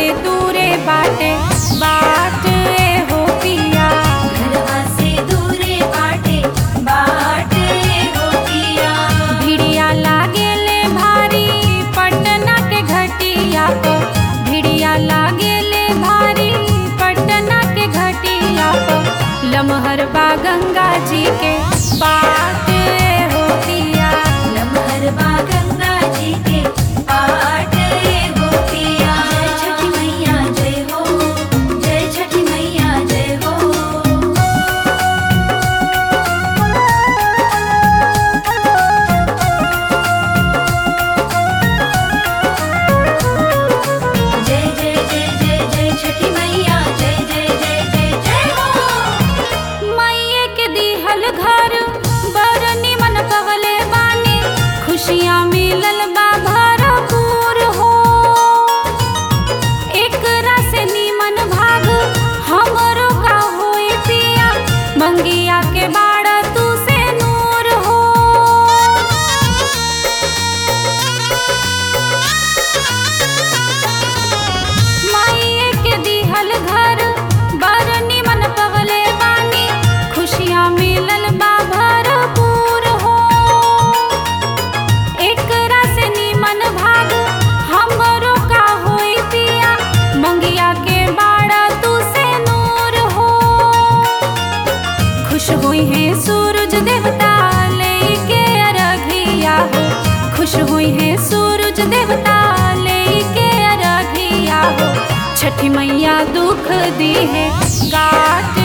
से दूरे बाटे बाट ए हो पिया घरवा से दूरे बाटे बाट हो पिया भिड़िया लागेले भारी पटना के घटिया पर भिड़िया लागेले भारी पटना के घटिया पर लमहर बा गंगा जी के बाट ए हो पिया लमहर बा गंगा जी के बाट हो पिया जय छठी मैया जय हो जय छठी मैया जय हो जय जय जय जय जय छठी मैया जय जय जय जय जय हो मैये के दिहल घर बड़ निमन पवले बानी खुशियाँ मिलल बा भरपूर हो एकरा से निमन भाग हमरो का होई पिया मंगिया के बाड़ तू से नूर हो माइये के दिहल घर बड़ निमन पवले बानी खुशियाँ मिलल बा भरपूर हो एकरा से निमन भाग हमरो का होई पिया मंगिया के बाड़ा तू से नूर हो खुश हुई है सूरज देवता लेके अरघिया हो खुश हुई है सूरज देवता लेके अरघिया हो छठी मैया दुख दी है काट